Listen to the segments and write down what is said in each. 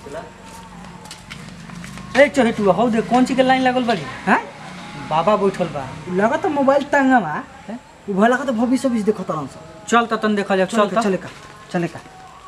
ए चहेटू हौ दे कौन चीज के लाइन लागल बड़ी हैं बाबा बैठल बा लगा तो मोबाइल टंगा बा उ भला का तो भविष्य भी देखो तरह से चल त तन देखल जाओ चल चल त चले का चले का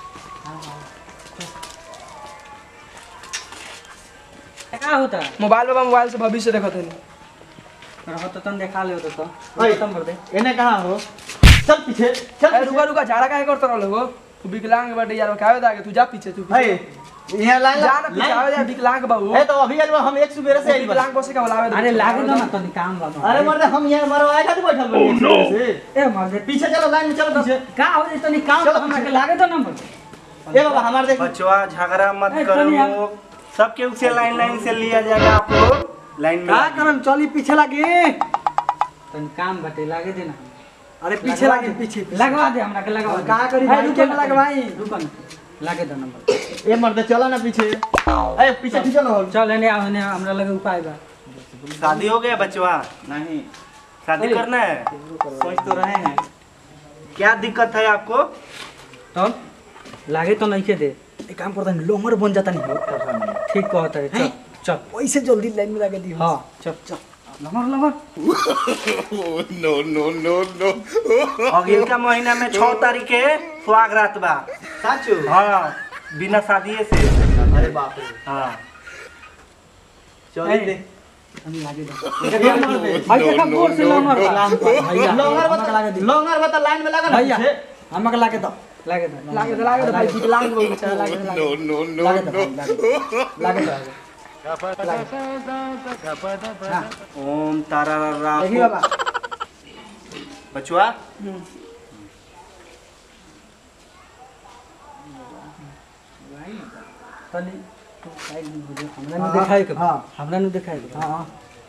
का होता मोबाइल बाबा मोबाइल से भविष्य देखत हनी रह त तन देखा ले तो तो ओए। खत्म कर दे एने कहाँ हो चल पीछे चल ए रुका रुका झाड़ा काहे करत रहल हो तू विकलांग बाटे यार काहे दागे तू जा पीछे तू है पीछे। यहाँ लाइन जा ना पीछे आवे जा विकलांग बाबू है तो अभी आइल बा, हम एक सुबेरे से आइल बा। विकलांग बसे का बोलावे दे। अरे लागे दो ना तनी काम बा अरे मर्द हम यहाँ मरवाए खातिर बैठल बानी एक सुबेरे से ए मर दे पीछे चलो लाइन में चलो पीछे का हो जे तनी काम चलो, हमरा के पीछे। लागे दो ना मर ए बाबा हमारे देख बचवा झगड़ा मत ए, करो तनी हम- लोग सबके उसे लाइन लाइन से लिया जाएगा आप लोग लाइन में का करम चली पीछे लागे तनी काम बाटे लागे दे ना अरे पीछे लागे पीछे पीछे। लगवा दे हमरा के लगवा दे का करी है, भाई, रुको के ना, लगवाई? रुको ना लागे दो नंबर ए मर्द चलो ना पीछे ए पीछे खींचो ना चल एने आओ एने हमरा लगे उपाय बा शादी हो गया बचवा नहीं शादी करना है सोच तो रहे हैं क्या दिक्कत है आपको तब लागे तो नहीं के दे एक काम करता नहीं लोमर बन जाता नहीं हो ठीक कहता है चल चल वैसे जल्दी लाइन में लगा दी हाँ चल चल लमर लमर अगले का महीना में छह तारीख के सुहाग रात बा साचो हाँ बिना शादी से अरे बाप रे हाँ चल दे हम लागे दो भाई देखा गोर से लमर बा भैया लोंगर हमका बता लगा दी। लोंगर बता लाइन में लगा ना भैया पीछे हमका लागे दो लागे दो लागे दे लागे दे भाई विकलांग बाबू बेचारा लागे दे, लागे दे। लागे दो लागे दो लागे दो ओम तारा देखी बाबा बचवा तनी तू साइड में बुझे हमरा नु दिखाई के हाँ। हमरा नु दिखाई के हाँ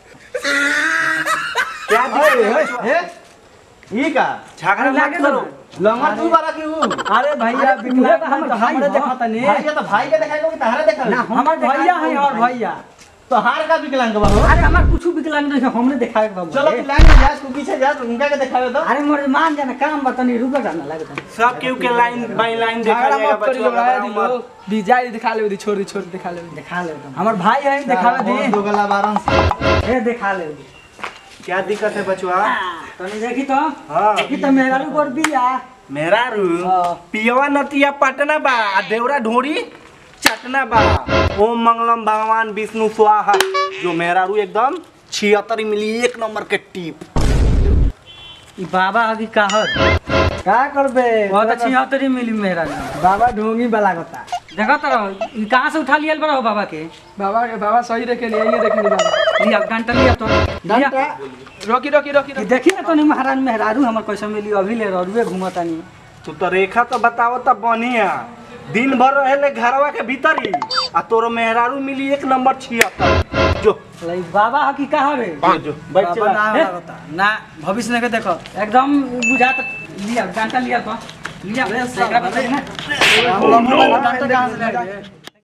क्या दिक्कत है बचवा? ये का झगड़ा लागे मत दो करो लोंगर तू बारा की हूँ अरे भैया अरे, विकलांग तू हम तो भाई हमरे हो। देखता नहीं भाई ये तो भाई के दिखाई कि तहरा देखा ना हमार भैया है और भैया तो हार का विकलांग बा हो अरे हमार कुछ विकलांग नहीं है, हमने दिखाए के बाबू चलो तू लाइन में जा तू पीछे जा तू उनका के दिखावे तो अरे मोर मान जाना काम बतनी रुक जाना लागे दो सब केहू के लाइन बाई लाइन देखा झगड़ा जाएगा मत करी बचवा लोग आया घबराओ दिलो मत। दी जाए दिखा ले दी छोड़ दी छोड़ दी दिखा ले दी दिखा ले दो हमार भाई है दिखावे दी दो गला बारन से ए दिखा ले दो क्या दिक्कत है बचवा तनी देखी तो हाँ देखी तो मेरा रू गोर बिया मेरा रू हाँ। पियवा नतिया पटना बा आ देवरा ढोरी चटना बा ओम मंगलम भगवान विष्णु स्वाहा जो मेरा रू एकदम छिहत्तर मिली एक नंबर के टीप ई बाबा अभी कहत का करबे बहुत अच्छी हतरी मिली मेरा रू। बाबा ढोंगी वाला गोता देखा तो रहो ई कहाँ से उठा लियल बड़ा हो बाबा के बाबा के बाबा सही देखे लिए ये देखे नहीं बाबा लिया घंटा लिया तो लिया रोकी रोकी रोकी ई रोकी देखी ना तो नहीं महाराज मेहरारू हमर कैसे मिली अभी ले रुए घूमता नहीं तू तो रेखा तो बताओ तो बढ़िया दिन भर रहे घरवा के भीतर ही आ तोरो मेहरारू मिली एक नंबर छिहत्तर जो लाई बाबा ह की कहा रे जो, जो बैठ बाबा चला ना हे? वाला गोता ना भविष्य नहीं के देखो एकदम बुझात लिया घंटा लिया तो लिया एकरा बता ना हम लोग डॉक्टर कहाँ से लाए